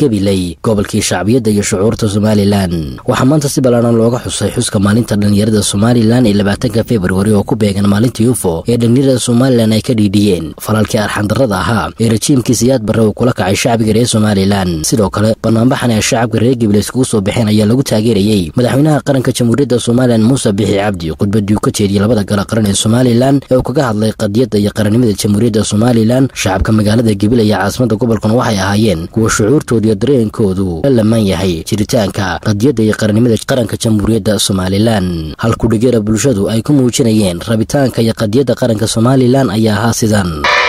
gabiley gobolkii shacbiyadda iyo shucuurta somalilan waxaa maanta si ballaaran looga xusay xuska maalinta dhallinyarada somalilan ee labaatanka februari oo ku beegan maalinta yufo ee dhallinyarada somalilan ay ka dhiidhiyeen falalkii arxandarrada ahaa ee rajiimkii siyaad barre uu kula kacay shacbiga reer somalilan sidoo kale banaanbaxan ee shacabka reer gabiley iskugu soo baxeen ayaa lagu taageerayey madaxweynaha qaranka jamhuuriyadda somalilan muuse bixi cabdi khudbadii uu ka jeediyey labada gala qaran ee somalilan ee uu kaga hadlay qadiyadda iyo qarannimada jamhuuriyadda somalilan shacabka magaalada gabiley iyo caasimada gobolkan waxay ahaayeen kuwa shucuurtooda iyo dareenkoodu la lamaan yahay jiritaanka qadiyadda iyo qarannimada qaranka jamhuuriyadda somalilan halkudhigeera bulshadu ay ku muujinayeen rabitaanka iyo qadiyadda qaranka somalilan ayaa ahaa sidan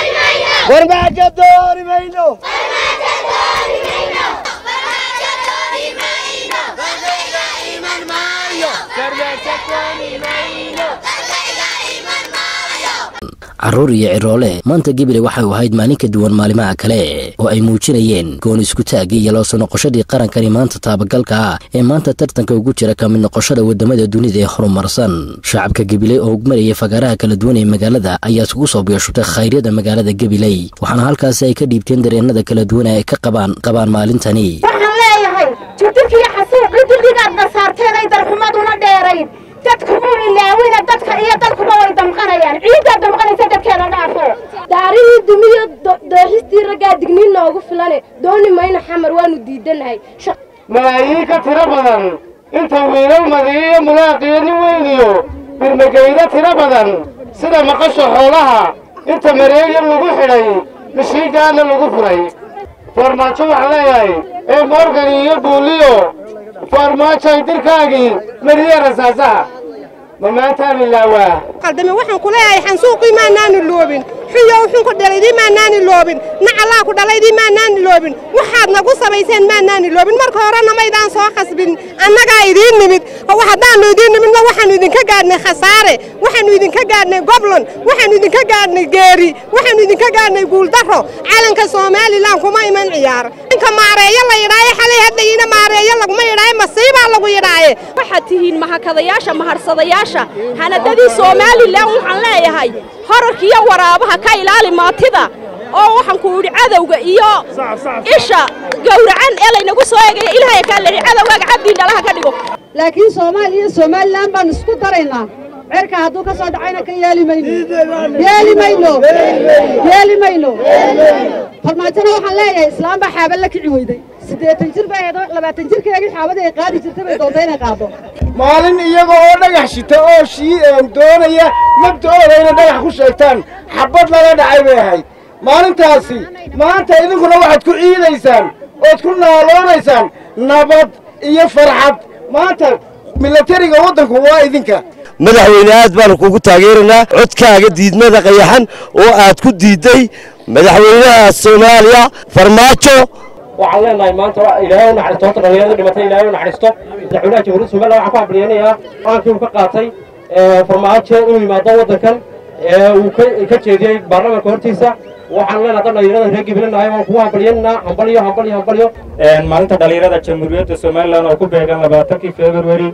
carruur iyo ciroole maanta gabiley waxay u ahayd maalin ka duwan maalimaha kale oo ay muujinayeen goon iskutaagii iyo loosoo noqoshadii qarankani maanta taabagalka ah ee maanta tartanka ugu jira ka mid noqoshada waddamada dunida ee horumarsan shacabka gabiley oo marayay fagaaraha kala duwan ee magaalada ayaa isugu soo biyashutay khayryada magaalada gabiley waxaana halkaasi ay ka dhiibteen dareennada kala duwan ee ay ka qabaan qabaan maalintani waxaan leeyahay judurkiiyo xasuuqii dulligaadna saarteen ay darxumaduna dheerayd dadku muu ilaawina dadka iyo dadkuba way damqanayaan ciiddaa damqanaysa dadkeeda dhaafo daarihii dumiyo dooxistii raggaa digniin noogu filane dooni mayna xamar waanu diidanahay malaayiin ka tiro badan inta wiilal madiiyo mulaaqiyo nin weyniyo birmageydo tiro badan sida maqasha xoolaha inta mareeyan lagu xidhay mishiigaana lagu furay farmaajo waxaan leeyahay ee morgan iyo buuliyo farmaajoay dirkaagii mariye rasaasaha ma maantaan ilaawaa qaldame waxaan ku leeyahay xansuuqii maanaani loobin xuyo wuxuu ku dhalaydii maanaani loobin nacallaa ku dhalaydii maanaani loobin waxaad nagu samayseen maanaani loobin marka horena maydaan soo khasbin annagaa idiin nimid haddaannu idiin nimidna waxaannu idinka gaadhnay khasaare waxaannu idinka gaadhnay goblon waxaannu idinka gaadhnay geeri waxaannu idinka gaadhnay guuldarro calanka somalilan kuma iman ciyaar inka maareeyo la yidhaaye xalay haddayina maareeyo laguma yidhaaye masiibaa lagu yidhaaye waxaad tihiin mahakadayaasha maharsadayaasha hanadadii somalilan waxaan leeyahay horarkiiyo waraabaha ka ilaali maatida oo waxaan ku idhi cadowga iyo isha gowracan ee laynagu soo eegaya ilaahay kaa leehi cadowgaaga cabdii dhalaha ka dhigo laakiin soomaaliya iyo somalilan baan isku daraynaa cerka hadduu ka soo dhacayna ka yeeli mayno yeeli mayno yeeli mayno farmaajona waxaan leeyahay islaam baa xaaba la kici weyday siddeetan jir baa eedo labaatan jirkeegii xaabadii ay qaadi jirtay bay doonta inay qaado maalin iyaga oo dhagax shita oo shii doonaya mabda'ooda inay dhagax ku sheegtaan xabbad lala dhacay bay ahayd maalintaasi maanta idinkuna waxaad ku ciidaysaan ood ku naaloonaysaan nabad iyo farxad maanta milatariga waddanku waa idinka madaxweyne aad baanu kugu taageeraynaa codkaaga diidmada qayaxan oo aad ku diidday madaxweynaha soomaaliya farmaajo waxaan leenahay maanta ilaahay u naxariisto horta dhallinyarada dhimatay ilaahay u naxariisto madaxweynaha jamhuuriyadda somaliland waxaan ku hambaliyaynayaa qaankii uu ka qaatay farmaajo inuu yimaado waddankan uu ka jeediyey baarlamaanka hortiisa waxaan leenahay dad dhallinyarada reer gibilanahay waan kugu hambaliyaynaynaa hambalyo hambalyo hambalyo maalinta dhallinyarada jamhuuriyadda somaliland oo ku beegan labaatankii februari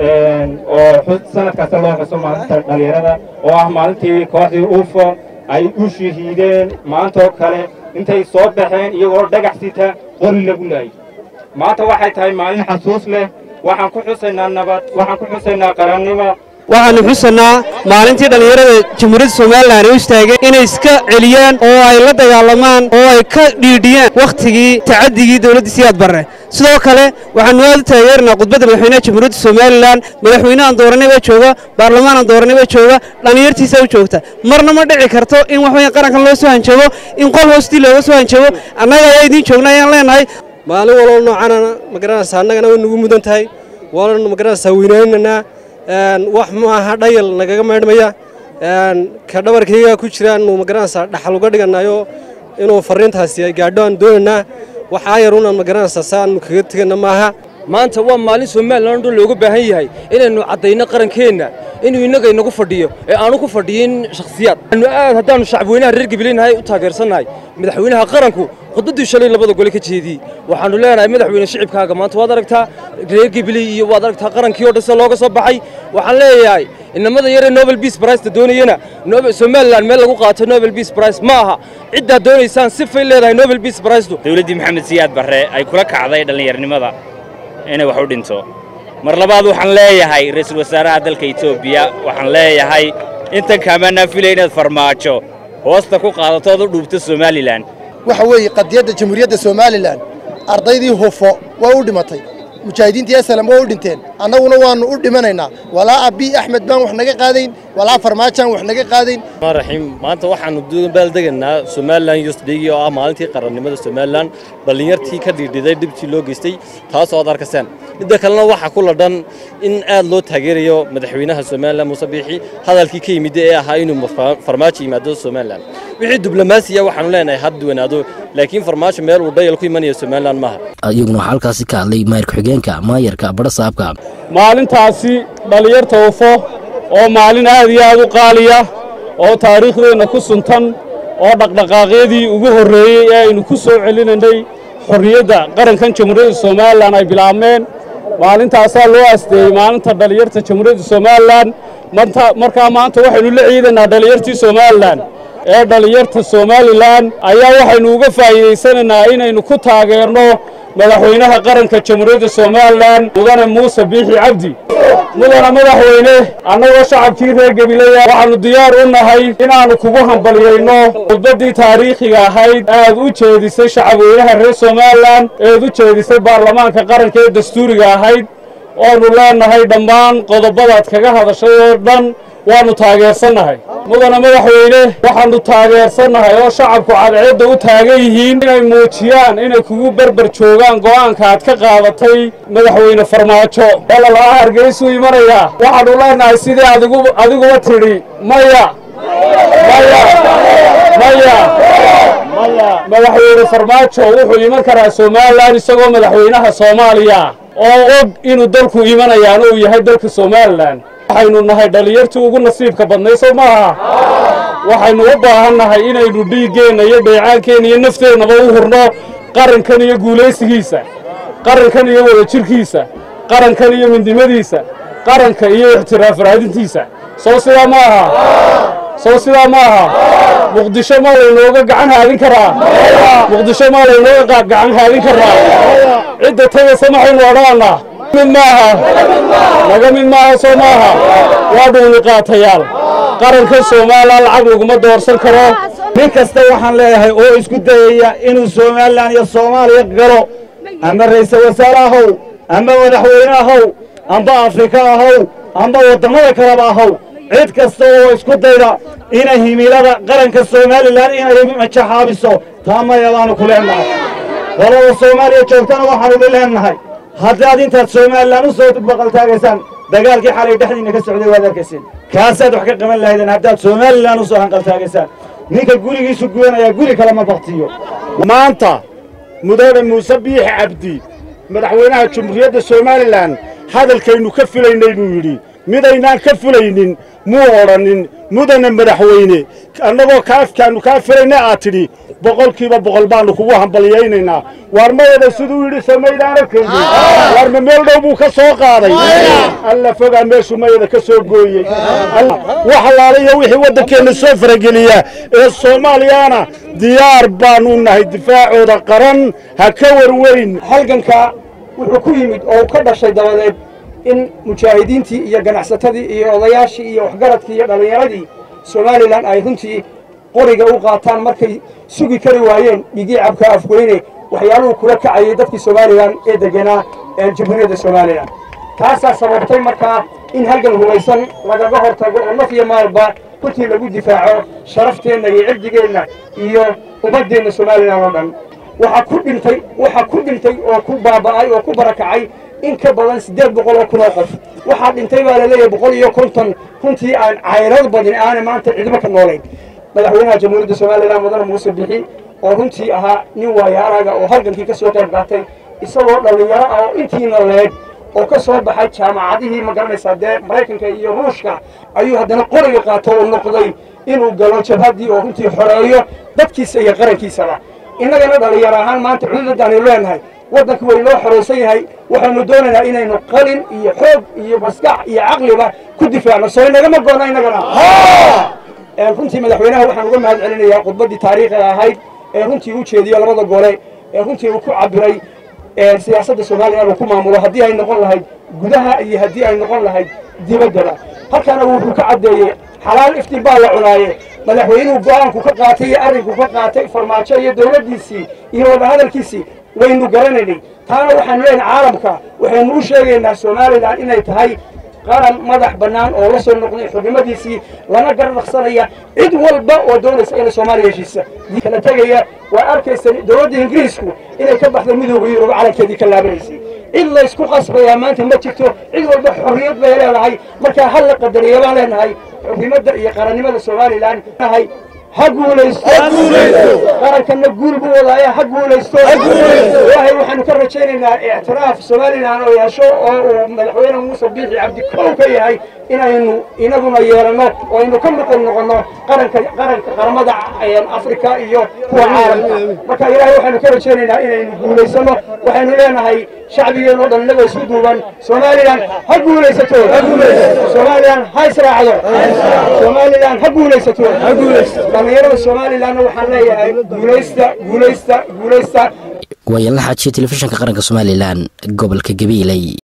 oo sanadkaasi loo xuso maalinta dhallinyarada oo ah maalintii kooxdii ufo ay u shahiideen maantaoo kale intay soo baxeen iyagoo dhagax sita qori lagu laayay maanta waxay tahay maalin xasuus leh waxaan ku xusaynaa nabad waxaan ku xusaynaa qarannimo waxaannu xusanaa maalintii dhallinyarada jamhuuriyadda somalilan ay u istaageen inay iska celiyaan oo ay la dagaalamaan oo ay ka dhiidhiyaan wakhtigii tacadigii dowladda siyaad barre sidoo kale waxaannu aad u taageernaa khudbadda madaxweynaha jamhuuriyadda somalilan madaxweynehan dooranay baa jooga baarlamaanan dooranay baa jooga dhallinyartiisa u joogta marna ma dhici karto in wax weyan qarankan loo soo hanjabo in qol hoostii looga soo hanjabo annaga ayaa idiin joogna ayaan leenahay maalin waloo noocanana magaranaysaa annagana way nagu mudan tahay waananu magaranaysaa weynaynanaa wax maaha dhayal nagaga maydhmaya ka dhabarkayga ku jiraannu magaranaysaa dhaxal uga dhiganayo inuu farriintaasi ay gaadho aan doonaynaa waxaa yar unaan magaranaysaa saanu kaga tegana maaha maanta waa maalin somalilan dhan looga baahan yahay inaynu caddayno qarankeenna inuu innaga inagu fadhiyo ee aanu ku fadhiyin shakhsiyaad anu aad haddaannu shacabweynaha reer gabileynahay u taageersannahay madaxweynaha qaranku khudbaddii shalay labada gole ka jeediyey waxaannu leenahay madaxweyne shicibkaaga maanta waad aragtaa reer gabiley iyo waad aragtaa qarankii oo dhan sida looga soo baxay waxaan leeyahay inamada yaree nobel beace priceta doonayana somalilan meel lagu qaato nobel beace price ma aha ciddaad doonaysaan sifay leedahay nobel beace pricetu dowladdii maxamed siyaad barre ay kula kacday dhallinyarnimada inay wax u dhinto mar labaad waxaan leeyahay ra'iisul wasaaraha dalka etoobiya waxaan leeyahay intan kaamanaa filay inaad farmaajo hoosta ku qaadato ood u dhuubto somalilan waxa weeye qadiyadda jamhuuriyadda somalilan ardaydii hufo waa u dhimatay mujaahidiintii asalam waa u dhinteen annaguna waannu u dhimanaynaa walaa abii axmed baan wax naga qaadayn walaa farmaajaan wax naga qaadayn raxiim maanta waxaannu baaldegaynaa somalilan yosdhigi oo ah maalintii qarannimada somalilan dhallinyartii ka dhiidhiday dhibtii loo geystay taasoo aad arkaseen midda kalena waxaa ku ladhan in aad loo taageerayo madaxweynaha somalilan muuse biixi hadalkii ka yimid ee ahaa inuu farmaajo yimaado somalilan wixii diblomaasiya waxaanu leenahay had duwanaado laakiin farmaajo meel uu dhayal ku imanaya somalilan maaha iyaguna waxaa halkaasi ka hadlay maayir ku-xigeenka maayarka badhasaabka maalintaasi dhallinyarta ufo oo maalin aad iyo aad u qaaliya oo taariikhdeenna ku suntan oo dhaqdhaqaaqyadii ugu horreeyey ee aynu ku soo celinaynay xorriyadda qarankan jamhuuriyadda somalilan ay bilaabmeen maalintaasaa loo asteeyey maalinta dhallinyarta jamhuuriyadda somalilan markaa maanta waxaynu la ciidanaa dhallinyartii somalilan ee dhallinyarta somalilan ayaa waxaynu uga faa'iidaysanaynaa inaynu ku taageerno madaxweynaha qaranka jamhuuriyadda somalilan mudane muuse biixi cabdi mudane madaxweyne annagoo shacabkii reer gabileya waxaannu diyaar u nahay inaannu kugu hambalyayno khudbaddii taariikhiga ahayd aad u jeedisay shacabweynaha reer somalilan eed u jeedisay baarlamaanka qaranka ee dastuuriga ahayd oannu leenahay dhammaan qodobadaad kaga hadashay oo dhan waannu taageersannahay mudane madaxweyne waxaannu taageersannahay oo shacabku cadceedda u taagan yihiin inay muujiyaan inay kugu berber joogaan go'aanka aad ka qaadatay madaxweyne farmaajo walalaha hargeysuu imanayaa waxaannu leenahay sidii adiguba tidhi maya maya maya madaxweyne farmaajo wuxuu iman karaa somalilan isagoo madaxweynaha soomaaliya oo og inuu dalku imanayaan uu yahay dalka somalilan waxaynu nahay dhallinyartii ugu nasiibka badnay soo maaha waxaynu u baahan nahay inaynu dhiiggeenna iyo dheecaankeenna iyo nafteennaba u hurno qarankan iyo guulaysigiisa qarankan iyo wadajirkiisa qarankan iyo midnimadiisa qaranka iyo ixtiraaf raadintiisa soo sidaa ma aha soo sidaa ma aha muqdisho maa laynooga gacan haadin karaa muqdisho maa laynooga gacan haadin karaa cidda tegaysa maxaynu odhanaa mid maaha naga mid maaha soo maaha waa dhuuni qaatayaal qaranka soomaalilan lacag laguma doorsan karo nin kasta waxaan leeyahay oo isku dayaya inuu somalilan iyo soomaaliya galo ama ra'iisul wasaare ahow ama madaxweyne ahow amba afrika ahow amba waddamada kaleba ahow cid kasta oo isku dayda inay himilada qaranka somalilan inay majaxaabiso taa mayabaanu ku leennahay qolada soomaaliya joogtana waxaanu la leennahay haddaad intaad somalilan u soo baqaltaagaysaan dagaalkii xalay dhexdiinna ka socday waad arkayseen kaasaad wax ka qaban lahaydeen haddaad somalilan u soo hanqaltaagaysaan ninka gurigiisu gubanaya guri kale ma baktiyo maanta mudane muuse biixi cabdi madaxweynaha jamhuuriyadda somalilan hadalkaynu ka filaynay buu yidhi midaynaan ka filaynin muu odhannin mudane madaxweyne annagoo kaafkaannu kaa filayna aad tidhi boqolkiiba boqol baannu kugu hambalyaynaynaa waar mayada siduu yidhi samaydaana kaydi waarma meel dhow buu ka soo qaaday alla fogaa meeshuu mayada ka soo gooyey wax allaala iyo wixii waddankeenna soo farageliya ee soomaaliyana diyaar baannu nahay difaacooda qaran ha ka warweyn halganka wuxuu ku yimid oo ka dhashay dabadeed in mujaahidiintii iyo ganacsatadii iyo odayaashii iyo waxgaradkii iyo dhallinyaradii somalilan ay runtii qoriga u qaataan markay sugi kari waayeen dhigii cabka afweyne waxyaaluhu kula kacayay dadkii somalilan ee deganaa jamhuuriyadda somalilan taasaa sababtay markaa in halgan hubaysan lagaga hortago oo naf iyo maalba runtii lagu difaaco sharafteenna iyo cirdigeenna iyo ummaddeenna somalilan oo dhan waxaa ku dhintay waxaa ku dhintay oo ku baaba'ay oo ku barakacay in ka badan siddeed boqol oo kun oo qof waxaa dhintay baa la leeyahay boqol iyo konton runtii aan cayrad badin aana maanta cidmo ka noolayn madaxweynaha jamhuuriyadda somalilan mudane muuse bixi oo runtii ahaa nin waayaaraga oo halgankii ka soo qayb qaatay isagoo dhallinyaro ah oo intiina leeg oo ka soo baxay jaamacadihii ma garanaysaa dee maraykanka iyo ruushka ayuu haddana qoriga qaato oo noqday inuu galo jabhaddii oo runtii xoreeyo dadkiisa iyo qarankiisaba innagana dhalinyaro ahaan maanta cududadaanu leenahay waddanka way noo xoraysan yahay waxaynu doonaynaa inaynu qalin iyo xoog iyo maskax iyo caqliba ku difaacno soo inagama goona innagana runtii madaxweynaha waxaan uga mahad celinayaa khudbaddii taariikhiga ahayd ee runtii u jeediyo labada gole ee runtii uu ku cabiray siyaasadda somalilan uu ku maamulo haddii ay noqon lahayd gudaha iyo haddii ay noqon lahayd dibaddaba halkaana wuxuu ka caddeeyey xalaal iftiin baa la cunaaye madaxweynuhu go-aanku ka qaatay iyo arrinku ka qaatay farmaajo iyo dowladdiisii iyo wadahadalkiisii waynu garanaynay taana waxaanu leenahay caalamka waxaynu u sheegaynaa somalilan inay tahay qaran madax bannaan oo la soo noqday xubnimadiisii lana garnaqsanaya cid walba oo doonaysa inay soomaaliya heshiisa kala tegaya waa arkaysa dowladda ingiriisku inay ka baxday midooda yurub calankeedii ka laabanaysay cid laysku qasbayaa maanta ma jirto cid walba xorriyad bay leedahay markaa hal la qadariya baan leenahay xubnimadda iyo qarannimada somalilan nahay ha guulaysto qarankana guul buu wadaaya ha guulaysto ilaahay waxaanu ka rajaynaynaa ictiraaf somalilan oo yeesho oo uu madaxweyne muuse biixi cabdi kow ka yahay inaynu inaguna yeelano oo aynu ka maqan noqono qaranka qaranka qaramada afrika iyo kuwa caalamka marka ilaahay waxaanu ka rajaynaynaa inaynu guulaysano waxaynu leenahay shacbigeen oo dhan inagoo isku duuban somalilan ha guulaysato somalilan ha israacdo somalilan ha guulaysato dhallinyarada somalilanna waxaan leeyahay guulaysta guulaysta guulaysta waayaan la xaajiya telefishinka qaranka somalilan gobolka gabiiley